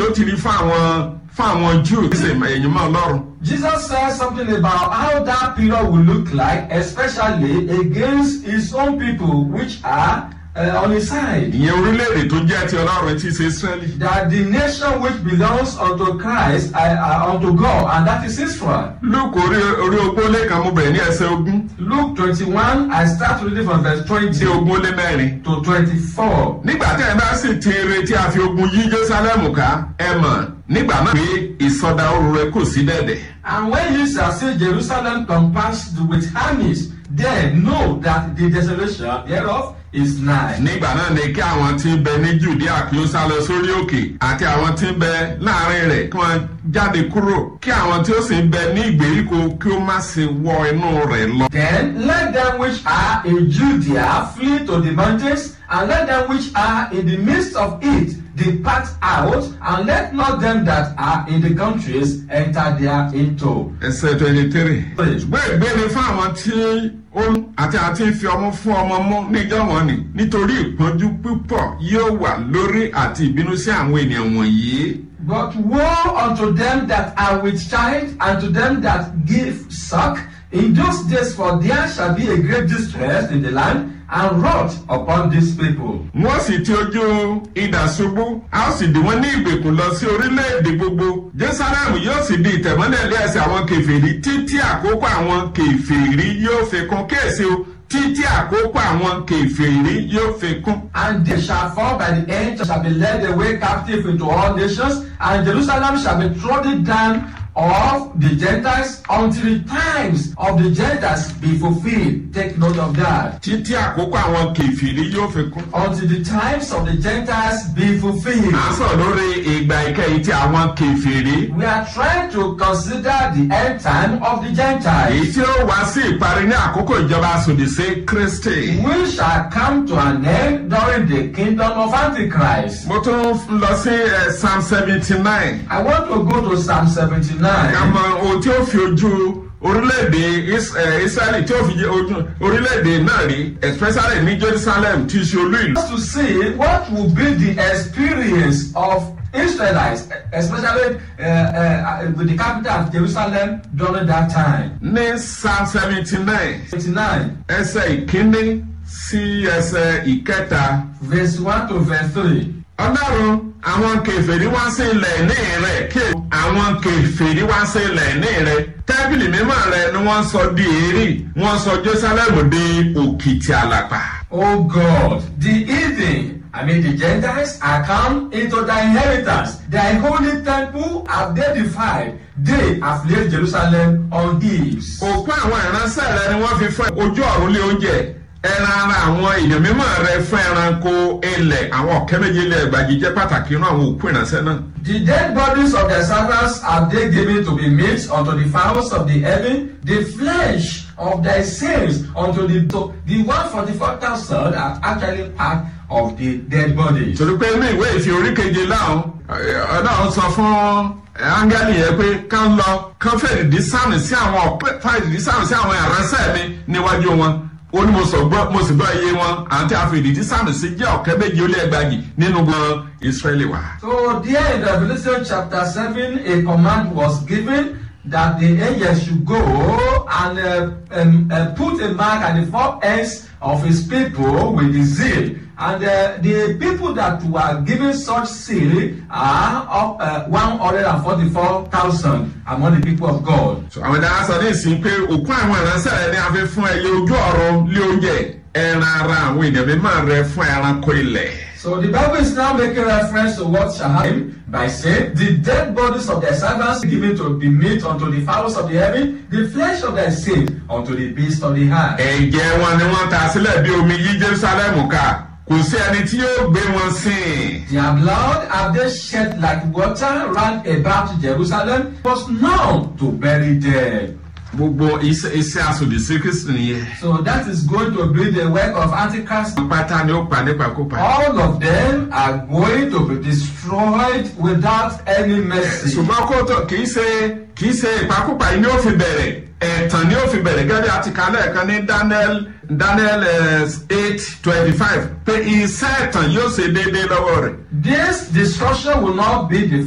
ó ti rí fún àwọn fún àwọn Júù ṣe ẹ̀yìn mọ́ Ọlọ́run. Jesus says something about how that period will look like, especially against his own people, which are uh, on his side. ìyẹn orílẹ̀-èdè tó jẹ́ ti Ọlọ́run tí í ṣe Ísírẹ́lì. That the nation which belongs unto Christ, uh, uh, unto God, and that is Israel. Lúùkù orí orí ogún ó lé kan mo bẹ̀rẹ̀ ní ẹsẹ̀ ogún Luke 21, I start reading from verse sí 20 ogún ó lé mẹ́rin. to 24. nígbà tí ẹ bá sì ti retí a fi ogun yí Jerusalem ká ẹ mọ̀ nígbà náà pé ìsọdá oru rẹ̀ kò sí dẹ̀dẹ̀. And when you shall see Jerusalem compassed with armies, then know that the desolation thereof is nigh. nígbà náà ni kí àwọn tí ń bẹ ní Judea kí ó sá lọ sórí òkè àti àwọn tí ń bẹ láàrin rẹ̀ kí wọ́n jáde kúrò kí àwọn tí ó sì ń bẹ ní ìgbèríko kí ó má ṣe wọ inú rẹ̀ lọ. Then let them which are in Judea flee to the mountains, and let them which are in the midst of it depart out, and let not them that are in the countries enter thereinto. ẹsẹ̀ twenty three. ṣùgbọ́n ìgbé ni fún àwọn tí ó ń àti àti fi ọmọ fún ọmọ mú níjọ́ wọn ni nítorí ìpọ́njú púpọ̀ yóò wà lórí àti ìbínú sí àwọn ènìyàn wọ̀nyí. But woe unto them that are with child, and to them that give suck in those days, for there shall be a great distress in the land, and wrath upon these people. wọ́n sì ti ojú idà ṣubú a ó sì dì wọ́n ní ìgbèkùn lọ sí orílẹ̀-èdè gbogbo jerusalem yóò sì di ìtẹ̀mọ́lẹ̀ lé ẹsẹ̀ àwọn kèfèrí títí àkókò àwọn kèfèrí yóò fi kún kéèsì o títí àkókò àwọn kèfèrí yóò fi kún. And they shall fall by the end, shall be led away captive into all nations, and Jerusalem shall be trodden down of the Gentiles until the times of the Gentiles be fulfilled. Take note of that. títí àkókò àwọn kèfèrí yóò fi kún. Until the times of the Gentiles be fulfilled. à ń sọ̀rọ̀ lórí ìgbà ìkẹyìn tí àwọn kèfèrí. We are trying to consider the end time of the èyí Gentiles. tí ó wá sí ìparí ní àkókò ìjọba asòdì sí kristi. We shall come to an end during the kingdom of Antichrist. mo tún lọ sí eh, psalm seventy nine. I want to go to Psalm 79. ká mọ ohun tí ó fi ojú orílẹ̀-èdè Is- eh, israeli tí ó fi ojú orílẹ̀-èdè náà rí especially ní jerusalem tí í ṣe olú ìlú. to see what will be the experience of Israelites, especially uh, uh, with the capital of Jerusalem during that time. ní psalm seventy nine 29, ẹsẹ̀ ìkíní sí ẹsẹ̀ ìkẹta. verse 1 to verse 3. ọlọ́run àwọn kèfèrí wá sí ilẹ̀ ní rẹ̀ kí àwọn kèfèrí wá sí ilẹ̀ ní rẹ̀ tẹ́bìlì mímọ́ rẹ̀ ni wọ́n sọ di èrí wọ́n sọ jerusalem di òkìtì àlàpà. O God, the heathen, I mean the Gentiles, are come into thy inheritance. Thy holy temple have they defied. They have laid Jerusalem on hills. òkú àwọn ìránṣẹ́ rẹ̀ ni wọ́n fi fún ojú ọ̀run lé oúnjẹ ẹran ara àwọn èèyàn mímọ́ rẹ̀ fún ẹranko ilẹ̀ àwọn ọ̀kẹ́ méje ilẹ̀ ẹgbàjì jẹ́ pàtàkì inú àwọn òkú ìránṣẹ́ náà. The dead bodies of their servants have they given to be meat unto the fowls of the heaven, the flesh of thy saints unto the to the one forty four thousand are actually part of the dead bodies. torí pé inú ìwé ìfi orí keje láwọn ọlọ́run sọ fún áńgẹ́lì yẹn pé kán lọ kán fèrèdí sáàmì sí àwọn ọ̀pẹ fèrèdí sáàmì sí àwọn ìránṣẹ́ mi níwájú wọn ó ní mo sọ gbọ́ mo sì gbọ́ iye wọn àti àfèrèdí sáàmì sí jẹ́ ọ̀kẹ́ méje ó lé ẹgbàjì nínú gbọ́n ìsírẹ́lì wa. So there in Revelation chapter seven, a command was given that the angels should go and uh, um, uh, put a mark at the four ends of his people with the seal. And uh, the people that were given such seal are of uh, 144,000 among the people of God. So, àwọn ìdára sọ ní ìsìn pé òkú àwọn ìránṣẹ́ rẹ ní a fi fún ẹyẹ ojú ọ̀run lé oúnjẹ ẹran ara àwọn ènìyàn mímọ́ rẹ fún ẹranko ilẹ̀. So the Bible is now making reference to what shall happen by saying, The dead bodies of their servants given to be meat unto the fowls of the heaven, the flesh of their saints unto the beasts of the earth. ẹ̀jẹ̀ wọn ni wọ́n ta sílẹ̀ bí omi yí jerusalem ká kò sí ẹni tí yóò gbé wọn sìn. Their blood have they shed like water round about Jerusalem, was none to bury them. gbogbo iṣẹ́ iṣẹ́ asòdì sí kristu nìyẹn. So that is going to be the work of Antichrist. pátá ni ó pa nípakúpa. All of them are going to be destroyed without any mercy. ṣùgbọ́n kó tó kì í ṣe kì í ṣe ìpakúpa yìí ni ó fi bẹ̀rẹ̀ ẹ̀tàn ni ó fi bẹ̀rẹ̀ gẹ́gẹ́ bí a ti kà lẹ́ẹ̀kan ní daniel daniel eight twenty five pé iṣẹ́ ẹ̀tàn yóò ṣe déédéé lọ́wọ́ rẹ̀. This destruction will not be the